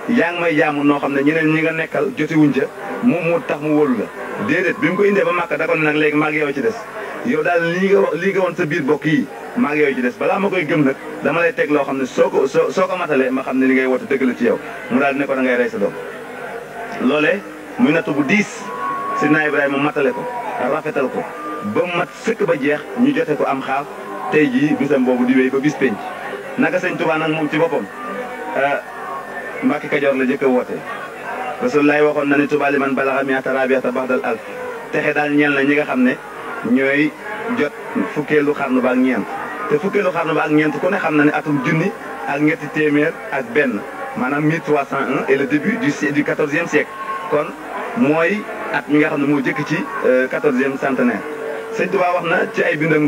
yaa ngi may jaamu noo xam ne ñeneen ñi nga nekkal jotiwuñ ca moom moo tax mu wóolu la déedéet bi mu ko indee ba màkk da ko ne nag léegi maag yow ci des yow daal lii nga lii nga woon sa biir bokk yi maag yow ci des balaa ma koy gëm nag dama lay teg loo xam ne soo ko soo soo ko matalee ma xam ne li ngay woote dëgg la ci yow mu daal di ne ko da ngay rey sa doom loolee muy nattu bu diis Sidna Ibrahima matale ko rafetal ko ba mat sëkk ba jeex ñu jote ko am xaaf tey jii bisam boobu di wéy ba bis penc naka sëñ Tuubaa nag moom ci boppam Mbàkke Kajoor la jëkk a woote Rasulullaay waxoon na ne Tuubaa li man balaxa miata rabiata baxdal alf texe daal ñeel na ñi nga xam ne ñooy jot fukkeelu xarnu ba ak ñeent te fukkeelu xarnu ba ak ñeent ku ne xam na ne atum junni ak ñetti téeméer ak benn maanaam 1301 et le début du du quatorzième siècle kon mooy at mi nga xam ne moo jëkk ci quatorzième centenaire sëñ Tuubaa wax na ci ay bindam ni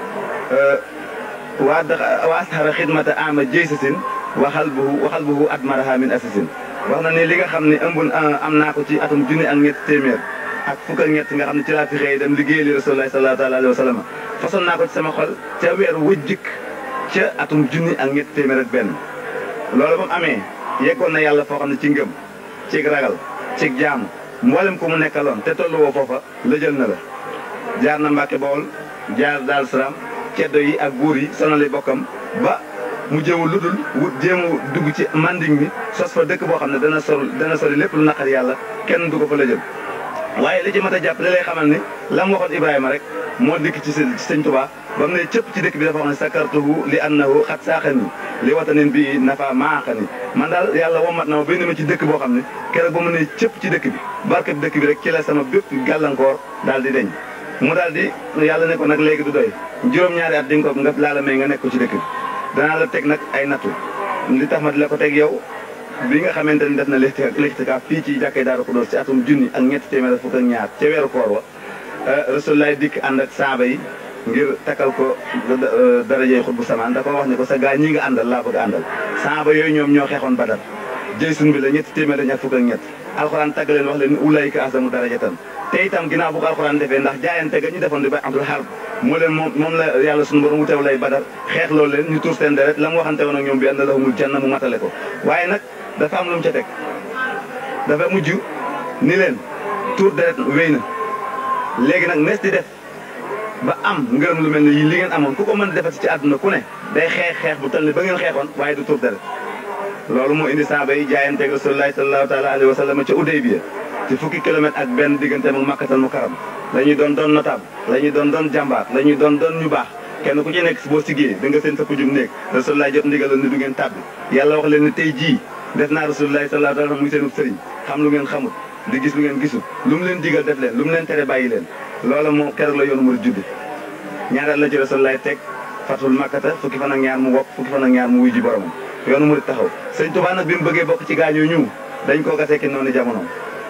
waa waa asxara xidmata ama jëy sasin waxal buhu waxal buhu at maraha min asasin wax na ne li nga xam ne ëmb am naa ko ci atum junni ak ñetti téeméer ak fukk ak ñett nga xam ne ci laa fi xëy dem liggéey li rasulullah sallallahu alayhi wa sallam façon naa ko ci sama xol ca weeru wëjjik ca atum junni ak ñetti téeméer ak benn loolu ba mu amee yeggoon na yàlla foo xam ne ci ngëm cig ragal cig jaamu mboolem ko mu nekkaloon te tollu woo foofa la jël na la jaar na Mbàkke Bawol jaar Daaru Salaam ceddo yi ak buur yi sonali bokkam ba mu jëmu lu dul wut jéemu dugg ci manding mi sos fa dëkk boo xam ne dana sol dana sori lépp lu naqar yàlla kenn du ko fa la jël waaye li ci mat a jàpp li lay xamal ni la mu waxoon Ibrahima rek moo dikk ci sëñ Tuubaa ba mu ne cëpp ci dëkk bi dafa wax ne sakartuhu li annahu xat saaxani li watanin bi nafa maaxani man daal yàlla womat na ma béy na ma ci dëkk boo xam ne keroog ba mu ne cëpp ci dëkk bi barke dëkk bi rek ci la sama bépp gàllankoor daal di deñ mu daal di yàlla ne ko nag léegi du doy juróom-ñaari at di nga ko nga laa la may nga nekk ko ci dëkk bi danaa la teg nag ay nattu li tax ma di la ko teg yow bi nga xamante ni def na lixtikaaf fii ci jàkkee Daaru Xudoos ci atum junni ak ñetti téeméer fukk ak ñaar ca weeru koor wa Rasulullaay dikk ànd ak saaba yi ngir takkal ko darajey xut bu samaan da ko wax ni ko sa gaa ñi nga àndal laa bëgg àndal saaba yooyu ñoom ñoo xeexoon Badar jëy sun bi la ñetti téeméer ak ñaar fukk ak ñett alxuraan tagg leen wax leen ulayka asamu darajatan te itam ginnaaw bu ko alxuraan defee ndax jaayante ga ñu defoon di ba abdul harb moo leen moom moom la yàlla suñu borom wutew lay badar xeex loolu leen ñu tuur seen deret la mu waxante woon ak ñoom bi ànd lahumul janna mu matale ko waaye nag dafa am lu mu ca teg dafa mujj ni leen tuur deret wéy na léegi nag nees di def ba am ngërëm lu mel ne yi li ngeen amoon ku ko mën defati ci àdduna ku ne day xeex xeex bu tal ni ba ngeen xeexoon waaye du tuur deret loolu moo indi saaba yi jaayanteeg rasulullahi sallallahu taala alayhi wa sallam ca Udaybiya ci fukki kilomètre ak benn diggante ak makkatal mu karam la ñuy doon doon notable la ñuy doon doon jàmbaar la ñuy doon doon ñu baax kenn ku ci nekk boo siggee da nga seen sa pujum néeg rasulullah jot ndigalal ni du ngeen tàbbi yàlla wax leen ne tey jii def naa rasulullahi sallallahu alayhi wa sallam muy seenub sëriñ xam lu ngeen xamut di gis lu ngeen gisul lu mu leen digal def leen lu mu leen tere bàyyi leen loola moo keroog la yoonu mu judd ñaareel la ci rasulullahi teg fatul makkata fukki fan ak ñaar mu wokk fukki fan ak ñaar mu wuy ji boromam yoonu mu taxaw sëñ Tuubaa nag bi mu bëggee bokk ci gaañoo ñu dañ koo gasee ki noonu jamono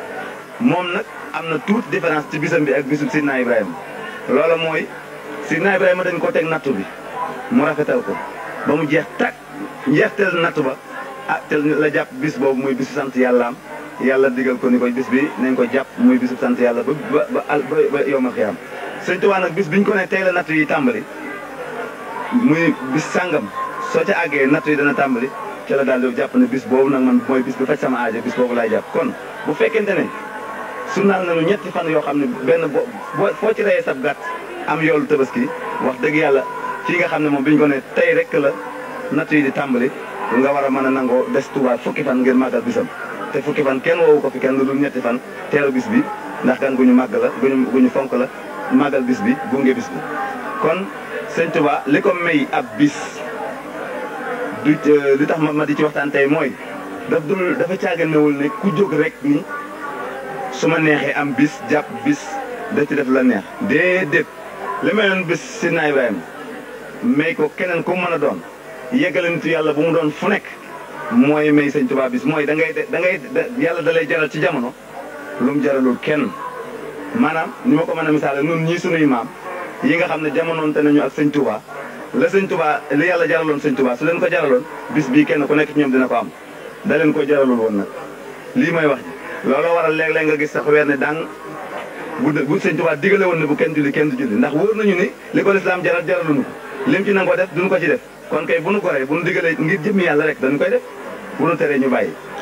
moom nag am na toute différence ci bisam bi ak bisub Sidna Ibrahima loola mooy Sidna Ibrahima dañ koo teg nattu bi mu rafetal ko ba mu jeex tàkk njeexteel nattu ba ah te la jàpp bis boobu muy bisu sant yàllaam yàlla digal ko ni ko bis bi nañ ko jàpp muy bisu sant yàlla ba ba ba ba yowmal xiyaam sëñ Tuubaa nag bis biñ ko ne tey la nattu yi tàmbali muy bis sàngam soo ca àggee nattu yi dana tàmbali ci la daal di jàpp ne bis boobu nag man mooy bis bi faj sama aajo bis boobu laay jàpp kon bu fekkente ne sunnaal nañu ñetti fan yoo xam ne benn bo foo ci reyee sab gàtt am yoolu tabaski wax dëgg yàlla fii nga xam ne moom bi ñu ko ne tey rek la nattu yi di tàmbali nga war a mën a nangoo des tubaab fukki fan ngir màggal bisam te fukki fan kenn woowu ko fi kenn lu dul ñetti fan teeru bis bi ndax kan gu ñu màgg la guñu gu ñu fonk la màggal bis bi gunge bis bi kon sëñ Tuba li ko may ab bis du li tax ma di ci waxtaan tey mooy daf dul dafa caaganewul ne ku jóg rek ni su ma neexee am bis jàpp bis da ci def la neex déedéet li may doon bis Sidna Ibrahima may ko keneen ku mën a doon yeggale nitu yàlla bu mu doon fu nekk mooy may sëñ Tuba bis mooy da ngay da ngay yàlla da lay jaral ci jamono lu mu jaralul kenn maanaam ni ma ko mën a misaale nun ñii sunuy maam yi nga xam ne jamonoonte nañu ak sëñ Tuba la sëñ Tuba li yàlla jaraloon sëñ Tuba su leen ko jaraloon bis bii kenn ku nekk ci ñoom dina ko am da leen ko jaralul woon nag lii mooy wax ji looloo waral léeg-léeg nga gis sax weer ne dang bu bu sëñ Tuba digale woon ne bu kenn julli kenn du julli ndax wóor nañu ni li ko lislaam jaral jaraluñu ko lim ci nanga ko def duñu ko ci def kon kay bu nu ko rey bu nu digalee ngir jëmmi yàlla rek dañu koy def bu nu teree ñu bàyyi